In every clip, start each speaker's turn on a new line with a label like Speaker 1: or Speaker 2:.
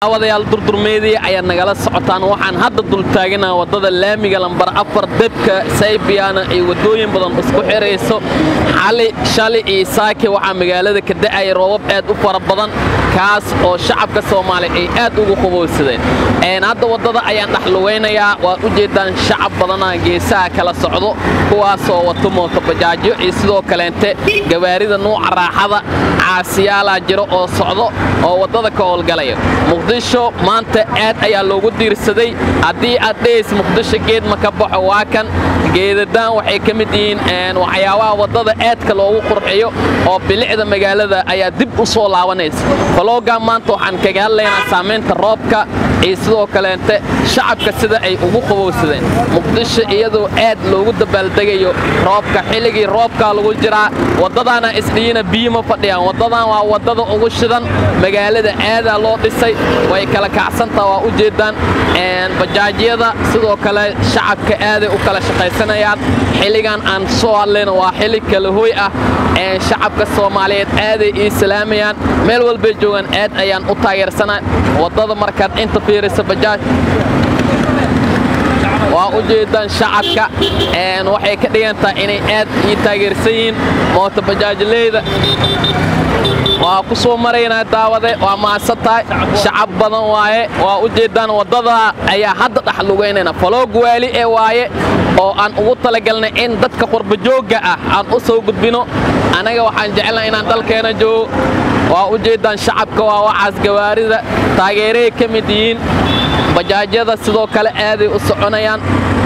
Speaker 1: wadayaal durdurmeedii ayaad nagala socotaan waxaan hadda dul taaganaha waddada laamiga lambar afar debka saybiyaana ay waddooyin badan isku xirayso xali shali iyo saaki waxaa magaalada ka da'aya roobab aad u fara badan kaas oo shacabka soomaaliya ay aad ugu qabowsadeen hadda waddada ayaan dhexlugaynayaa waad u jeeddaan shacab badanaa geesaha kala socdo kuwaasoo wato mootobajaajyo iyo sidoo kaleente gawaarida nuuca raaxada caasiyaalaa jiro oo socdo oo waddada ka howlgalaya muqdisho maanta aad ayaa loogu diirsaday haddii aad dhehaysa muqdisho geed ma ka baxo waa kan geedadaan waxay ka mid yihiin waxyaabaha waddada aadka loogu qurxiyo oo bilicda magaalada ayaa dib u soo laabanaysa faloogaa maanta waxaan kaga hadlaynaa saamaynta roobka iyo sidoo kaleente shacabka sida ay ugu qabowsadeen muqdisho iyadoo aad loogu dabaaldegayo roobka xilligii roobkaa lagu jiraa waddadaana isdhiyina biyo ma fadhiyaan waddadan waa waddada ugu shidan magaalada aadaa loo dhisay way kala kacsantaa waa u jeeddaan bajaajyada sidoo kale shacabka aaday u kala shaqaysanayaan xilligan aan soo hadlayna waa xilli kala hoy ah shacabka soomaaliyeed aaday ii salaamayaan meel walbay joogaan aad ayaan u taageersanaa waddada markaad inta fiirisa bajaaj waa u jeeddaan shacabka waxay ka dhigantahay inay aad ii taageersan yihiin moota bajaajleyda waa ku soo maraynaa daawade waa maasan tahay shacab badan waaye waa u jeeddaan waddada ayaa hadda dhex lugaynayna faloog waali ee waaye oo aan ugu talagalnay in dadka qurbajoogga ah aan u soo gudbino annaga waxaan jecelnaha inaan dalkeena joogo waa u jeeddaan shacabka waa wacaas gawaarida taageeray ka mid yihiin bajaajyada sidoo kale aaday u soconayaan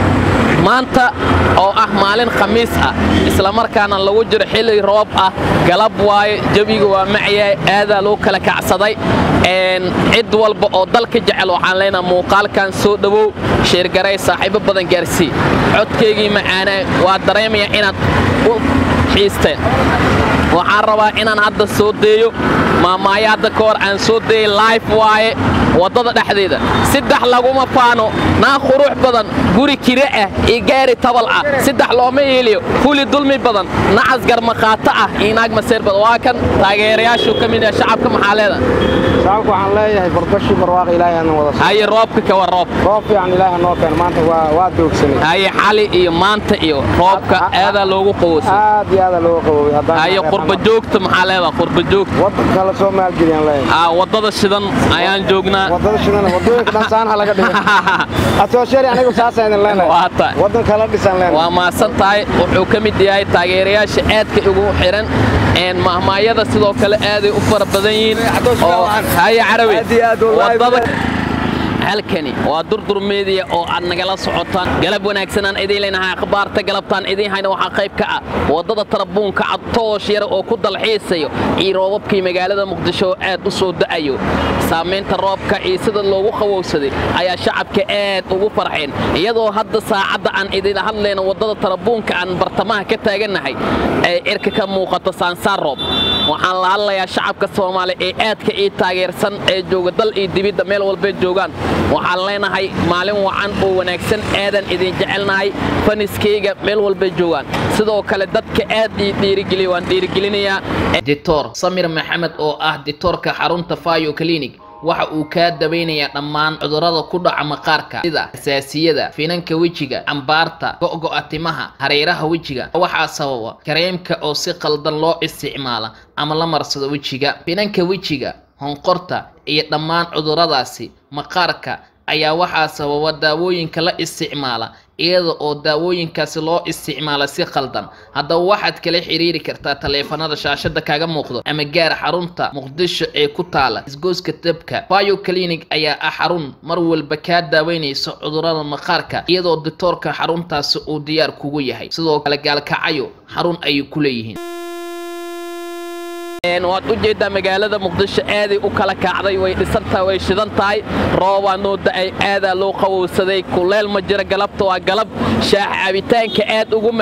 Speaker 1: maanta oo ah maalin khamiis ah islamarkaana lagu jiro xilli roob ah galab waaye jebiga waa macyahay aadaa loo kala kacsaday cid walba oo dalka jecel waxaan leenaha muuqaalkan soo dhowow sheergaray saaxiibo badan gaarsii codkaygii macaanaa waa dareemaya inaad u xiisteen waxaan rabaa inaan hadda soo deeyo maamaayo hadda ka hor aan soo deeyey life waaye waddada dhexdeeda saddex laguma faano naag qurux badan guri kire ah iyo gaari tabal ah saddex looma yeeliyo fuli dulmi badan nacas garmaqaato ah iyo naag maseer badan waa kan taageerayaashuu ka mid yahay shacabka maxaa leeda
Speaker 2: shacabku waxaan leeyahay barbashi barwaaq ilaahay aan wada
Speaker 1: haye roobka kawa roob
Speaker 2: roob fiican ilaahay noo keen maanta waa waa doogsanay
Speaker 1: haye xali iyo maanta iyo roobka aadaa loogu qabowsan
Speaker 2: aad iyo aada looga qaboway haddaan
Speaker 1: haye qurba joogta maxaa leedaa qurba joogta
Speaker 2: waddanka la soo maalgeliyaan leeyahay
Speaker 1: aa waddada shidan ayaan joognaa
Speaker 2: waddada shidana waddooyinka dhan saan ha laga dhigay asooshari anigu saasaan idin leenahay
Speaker 1: waa tahay
Speaker 2: waddanka la dhisaan leenahay
Speaker 1: waa maasan tahay wuxuu ka mid yahay taageerayaasha aadka ugu xihan mahmaayada sidoo kale aaday u fara badan yihiin oo haye carabi waddada halkani waa durdur meediya oo aad nagala socotaan galab wanaagsanaan idiin leenahay akhbaarta galabtaan idiin hayna waxaa qayb ka ah waddada tarabuunka cad toosh yar oo ku dalxiisayo iyo roobabkii magaalada muqdisho oo aad u soo da'ayo saamaynta roobka iyo sida loogu qabowsaday ayaa shacabka aad ugu farxeen iyadoo hadda saacadda aan idin hadlayno waddada tarabuunka aan bartamaha ka taagannahay ee cirka ka muuqato saansaar roob waxaan la hadlayaa shacabka soomaaliya ee aadka ii taageersan ee jooga dal iyo dibidda meel walbay joogaan waxaan leenahay maalin wacan oo wanaagsan aadan idin jecelnahay faniskayga meel walbay joogaan sidoo kale dadka aad ii dhiirigeliya waan dhiirigelinayaa dictor samir maxamed oo ah dictoorka xarunta fayo clinic waxa uu kaa dabaynayaa dhammaan cudurrada ku dhaca maqaarka sida asaasiyada finanka wejiga ambaarta go'go'a timaha hareeraha wejiga waxaa sababa kareemka oo si qaldan loo isticmaala ama la marsado wejiga finanka wejiga honqorta iyo dhammaan cudurradaasi maqaarka ayaa waxaa sababa daawooyinka la isticmaala iyada oo daawooyinkaasi loo isticmaala si qaldan haddaba waxaad kala xiriiri kartaa taleefanada shaashada kaga muuqdo ama gaar xarunta muqdisho ee ku taala isgooska dabka bio clinic ayaa ah xarun mar walba kaa daaweynaysa cudurrada maqaarka iyadoo dictoorka xaruntaasi uu diyaar kugu yahay sidoo kale gaalkacayo xarun ayay ku leeyihiin waad u jeeddaa magaalada muqdisho aaday u kala kacday way dhisantahay way shidan tahay roobaa noo da'ay aadaa loo qabowsaday kuleel ma jira galabta waa galab shaax cabitaanka aad ugu mac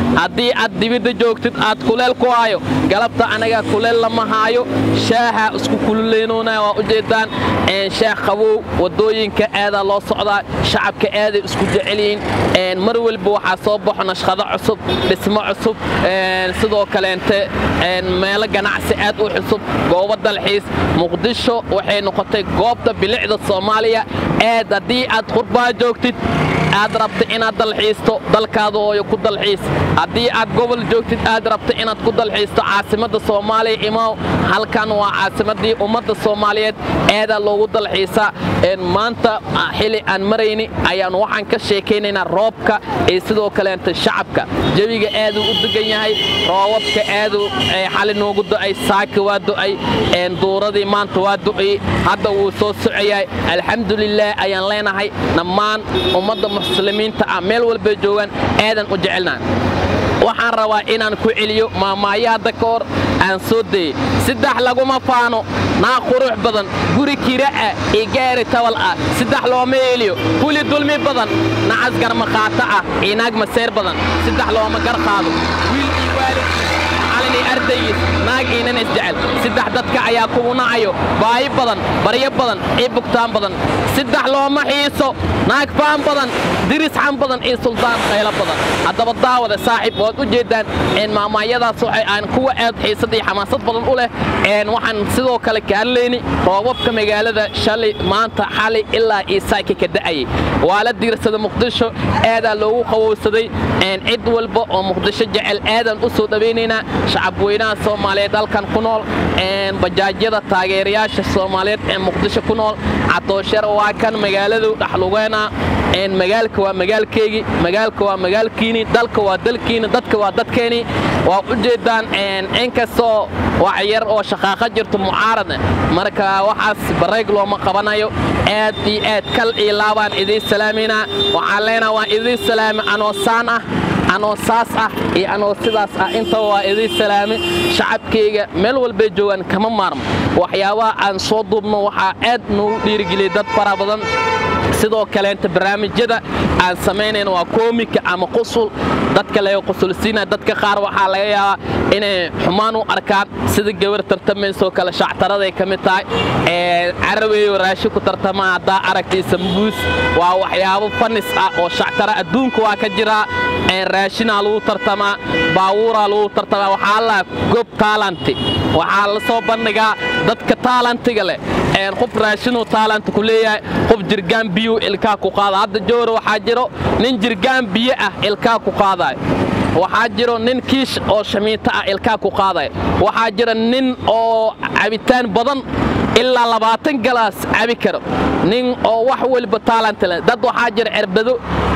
Speaker 1: haddii aad dibidda joogtid aad kuleel ku haayo galabta anaga kuleel lama haayo shaaha isku kululeynoonaya waa ujeedaan shaah qabow wadooyinka aadaa loo socdaa shacabka aaday isku jecelyihiin mar walba waxaa soo baxo nashqado cusub dhismo cusub sidoo kaleente meelo ganacsi aad u cusub goobo dalxiis muqdisho waxay noqotay goobta bilicda soomaaliya aad haddii aad qurbaa joogtid aad rabta inaad dalxiisto dalkaada ooyo ku dalxiis haddii aad gobol joogtid aad rabta inaad ku dalxiisto caasimadda soomaaliya imaw halkan waa caasimaddii ummadda soomaaliyeed aadaa loogu dalxiisaa maanta xili aan marayni ayaan waxaan ka sheekaynaynaa roobka iyo sidoo kaleenta shacabka jawiga aaduu u degan yahay roobabka aaduu xali noogu do'ay saaka waa do'ay duuradii maanta waa do'ay hadda wuu soo socoyahay alxamdulilaah ayaan leenahay dhammaan ummadda muslimiinta ah meel walbay joogaan aadan u jecelnaa waxaan rabaa inaan ku celiyo maamaayo hadda ka hor aan soo dayey saddex laguma faano naa qurux badan guri kira'a iyo gaari tabal ah saddex looma eeliyo huli dulmi badan nacas garmaqaato ah iyo naag maseer badan saddex looma gar qaado wiil iyo waalid macallin iyo ardaygiis naag iinan isjecel saddex dadka ayaa kugu nacayo baahi badan baryo badan iyo bugtaan badan saddex looma xiiso naag faan badan diris xan badan iyo suldaan qaylo badan haddaba daawada saaxiib waad u jeeddaan maamaayadaas waxay aan kuwa aad xiisad iyo xamaasad badan u leh waxaan sidoo kale kaallayni roobabka magaalada shalay maanta xali ilaa iyo saaki ka da'ayay waa la diirsada muqdisho aadaa loogu qawowsaday cid walba oo muqdisho jecel aadaan u soo dhawaynaynaa shacabweynaha soomaaliyeed halkan ku nool bajaajyada taageerayaasha soomaaliyeed ee muqdisho ku nool cadooshar waa kan magaaladu dhexlugeena magaalka waa magaalkeygii magaalka waa magaalkiini dalka waa dalkiini dadka waa dadkeeni waa u jeeddaan inkastoo wax yar oo shaqaaqa jirto mucaarada marka waxaas barayg looma qabanayo aad iyo aad kal iyo laabaan idiin salaamayna waxaan leenaha waan idiin salaamay anoo saan ah anoo saas ah iyo anoo sidaas ah intaba waa idiin salaamay shacabkayga meel walbay joogaan kama maarmo waxyaabaha aan soo duubno waxaa aad noogu dhiirigeliyay dad fara badan sidoo kaleenta barnaamijyada aan samaynayna waa koomika ama qusul dadka laga qusulsiina dadka qaar waxaa laga yaabaa inay xumaan u arkaan sida gabar tartamaysoo kale shactaraday ka mid tahay caraweeyo raashi ku tartamaa haddaa aragtaysa mbuus waa waxyaabo fanis ah oo shactara adduunka waa ka jiraa raashinaa lagu tartamaa baawuuraa lagu tartamaa waxaa la gob taalanti waxaa la soo bandhigaa dadka taalantiga leh qof raashinuu taalanta ku leeyahay qof jirgaan biyuu ilkaa ku qaada hadda jowra waxaa jiro nin jirgaan biyo ah ilkaa ku qaadayo waxaa jiro nin kiish oo shamiito ah ilkaa ku qaadaya waxaa jira nin oo cabitaan badan ilaa labaatan galaas cabi karo nin oo wax weliba taalanta leh dad waxaa jira cerbado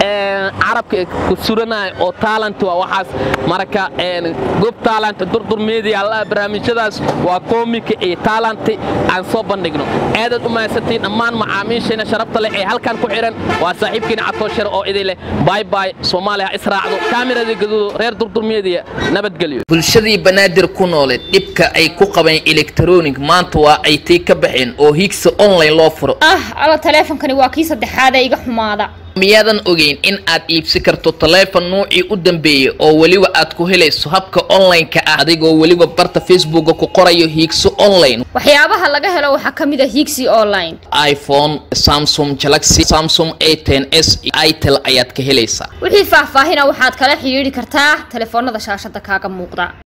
Speaker 1: carabka ku suranaya oo taalanta waa waxaas marka gob taalanta durdur media alla barnaamijyadaas waa koomika iyo taalanti aan soo bandhigno aadaad u mahadsantiin dhammaan macaamiishayna sharafta leh ee halkan ku xihan waa saaxiibkiina catooshare oo idin leh baay baay soomaaliya ha israacdo kaamirada gaduudo reer durdur media nabadgelyo
Speaker 3: bulshadii banaadir ku nooleed dhibka ay ku qabeen elektronic maanta waa ay tii ka baxeen oo higsa online loo furo
Speaker 4: ah alla taleefonkani waa kii saddexaad ee iga xumaada
Speaker 3: miyaadan ogeyn in aad iibsi karto taleefon nuucii u dambeeyey oo weliba aad ku helayso habka online-ka ah adigoo weliba barta facebooka ku qorayo hiigso online
Speaker 4: waxyaabaha laga helo waxaa ka mid a higsi online
Speaker 3: iphone samsung galaxy samsung a ten s itel ayaad ka helaysaa
Speaker 4: wixii faahfaahina waxaad kala xidhiidhi kartaa taleefoonada shaashada kaaga muuqda